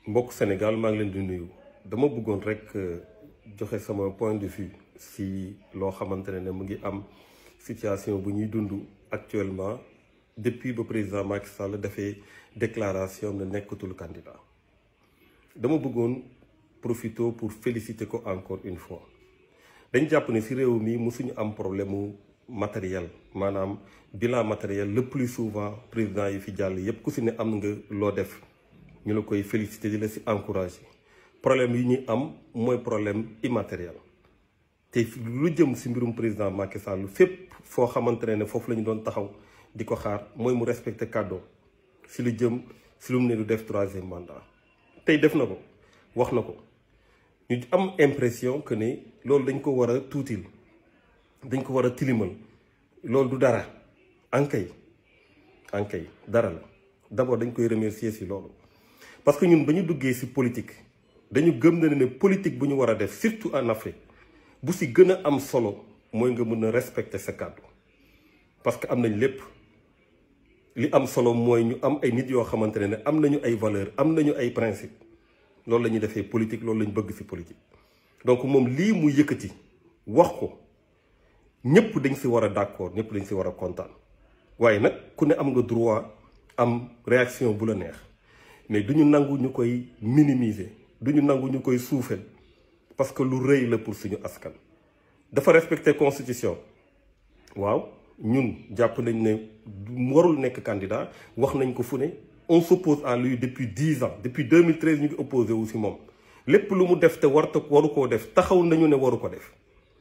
mbokk Sénégal maa ngi leen di nuyu dama bëggoon rek joxe sama point de vue si loo xamante ne mu ngi am situation bu ñuy dund actuellement depuis ba président Macky Sall dafay déclaration ne nekkatul candidat dama bëggoon profité pour féliciter ko encore une fois dañ jàpp ne si réew mi musuñu am problème mu matériel maanaam bilan matériel le plus souvent président yi fi jàll yépp ku si ne am nga loo def ñu la koy féliciter di la si encourager problème yi ñuy am mooy problème immatériel te lu jëm si mbirum président Macky Sall fépp foo xamante ne foofu la ñu doon taxaw di ko xaar mooy mu respecter kàddoom si lu jëm si lu mu ne du def troisième mandat tey def na ko wax na ko ñu am impression que ne loolu dañ ko war a tuutil dañ ko war a tilimal loolu du dara ankay ankay dara la d'abord dañ koy remercier si loolu parce que ñun ba ñu duggee si politique dañu gëm na ne politique bu ñu war a def surtout en Afrique bu si gën a am solo mooy nga mën a respecter sa kàddu parce que am nañ lépp li am solo mooy ñu am ay nit yoo xamante ne am nañu ay valeur am nañu ay principe loolu la ñuy defee politique loolu la ñu bëgg si politique donc moom lii mu yëkkati wax ko ñëpp dañ si war a d'accord ñëpp dañ si war a kontaan waaye nag ku ne am nga droit am réaction bu la neex mais du ñu nangu ñu koy minimiser du ñu nangu ñu koy suufeel parce que lu rëy la pour suñu askan. dafa respecter constitution waaw ñun jàpp nañ ne warul nekk candidat wax nañ ko fu ne on s'oppose à lui depuis dix ans depuis 2013 ñu ngi opposé wu si moom lépp lu mu def te warta waru koo def taxaw nañu ne waru ko def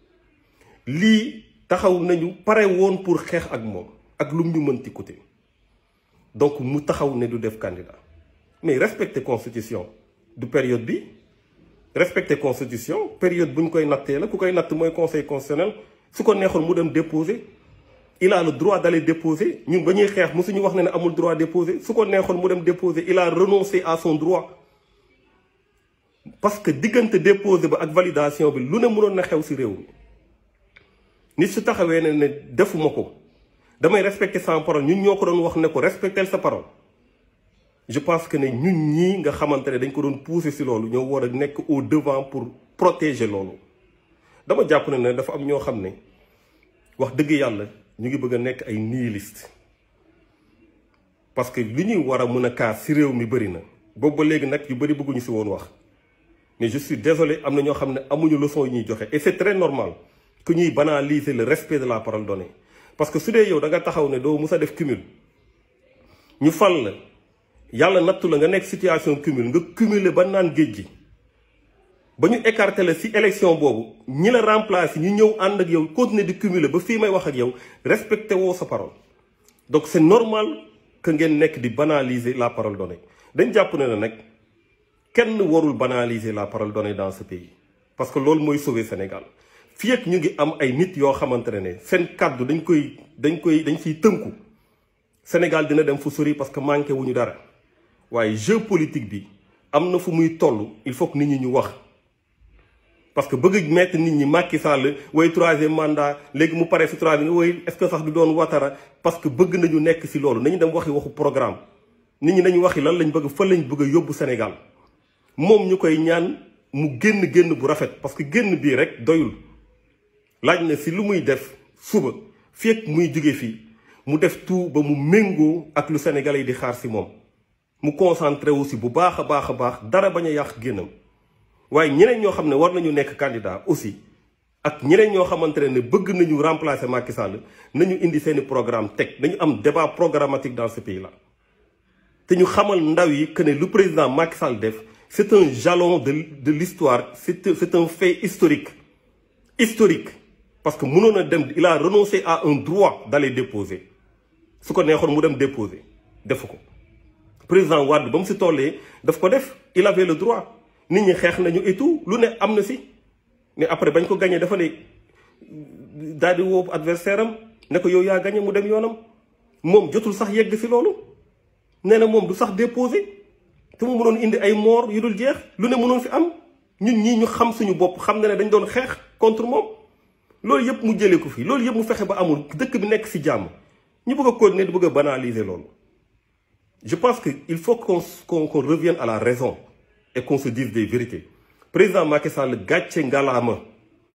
lii taxaw nañu pare woon pour xeex ak moom ak lu mu ñu mënti côté donc mu taxaw ne du def candidat mais respecter constitution du période bi respecter constitution période bu ñu koy nattee la ku koy natt mooy conseil constitutionnel su ko neexoon mu dem déposer il a le droit d'aller déposer ñun ba ñuy xeex mosuñu wax ne ne amul droit déposer su ko neexoon mu dem déposer il a renoncé à son droit parce que diggante déposer ba ak validation bi lu ne mënoon na xew ci réew mi nit su taxawee ne ne defuma ko damay respecter sa parole ñun ñoo ko doon wax ne ko respecter sa parole je pense que ne ñun ñii nga xamante ne dañ ko doon pousser ci loolu ñoo war a nekk au devant pour protéger loolu dama jàpp ne ne dafa am ñoo xam ne wax dëgg yàlla ñu ngi bëgg a nekk ay nihiliste parce que li ñuy war a mën a kaas ci réew mi bëri na boobu ba léegi nag yu bëri bëgguñu ci woon wax mais je suis désolé am na ñoo xam ne amuñu leçon yi ñuy joxe et c'est très normal que ñuy banaliser le respect de la parole donnée parce que su dee yow da nga taxaw ne doo mus a def cumul ñu fal la yàlla nattu la nga nekk situation cumul nga cumuler ba naan géej gi ba ñu écarté la ci élection boobu ñi la remplacer ñu ñëw ànd ak yow continuer di cumuler ba fii may wax ak yow respecté woo sa parole donc c'est normal que ngeen nekk di banaliser la parole donnée dañ jàpp ne na nag kenn warul banaliser la parole donnée dans ce pays parce que loolu mooy sauver Sénégal fii ak ñu ngi am ay nit yoo xamante ne seen kàddu dañ koy dañ koy dañ ciy tënku Sénégal dina dem fu sori parce que manqué wu ñu dara waaye jeu politique bi am na fu muy toll il faut que nit ñi ñu wax parce que bëgg mettre nit ñi Macky Sall way troisième mandat léegi mu pare si troisième way est-ce que sax du doon Ouattara parce que bëgg nañu nekk si loolu nañu dem waxi waxu programme nit ñi nañu waxi lan lañ bëgg fa lañ bëgg a yóbbu Sénégal moom ñu koy ñaan mu génn génn bu rafet parce que génn bii rek doyul laaj na si lu muy def suba fii ak muy jóge fii mu def tout ba mu méngoo ak lu Sénégalais yi di xaar si moom mu concentré aussi bu baax a baax a baax dara bañ a yàq génnam waaye ñeneen ñoo xam ne war nañu nekk candidat aussi ak ñeneen ñoo xamante ne bëgg nañu remplacer Macky Sall nañu indi seeni programme teg nañu am débat programmatique dans ce pays là. te ñu xamal ndaw yi que ne lu président Macky Sall def c'est un jalon de de l'histoire c'est c'est un fait historique historique parce que mënoon a dem il a renoncé à un droit d'aller déposer su ko neexoon mu dem déposer defu ko. président Wade ba mu si tollee daf ko def il avait le droit nit ñi xeex nañu et tout lu ne am na si mais après bañ ko gagné dafa ne daal di woo adversaire am ne ko yow yaa gagné mu dem yoonam moom jotul sax yegg si loolu nee na moom du sax déposé te mu mënoon indi ay moor yu dul jeex lu ne mënoon fi am ñun ñii ñu xam suñu bopp xam na ne dañ doon xeex contre moom loolu yëpp mu jëlee ko fi loolu yëpp mu fexe ba amul dëkk bi nekk si jàmm ñu bëgg a continuer di bëgg a banaliser loolu je pense que il faut qu'on qu'on qu'on revienne à la raison et qu'on se dise des vérités président Macky Sall gàcce ngalaama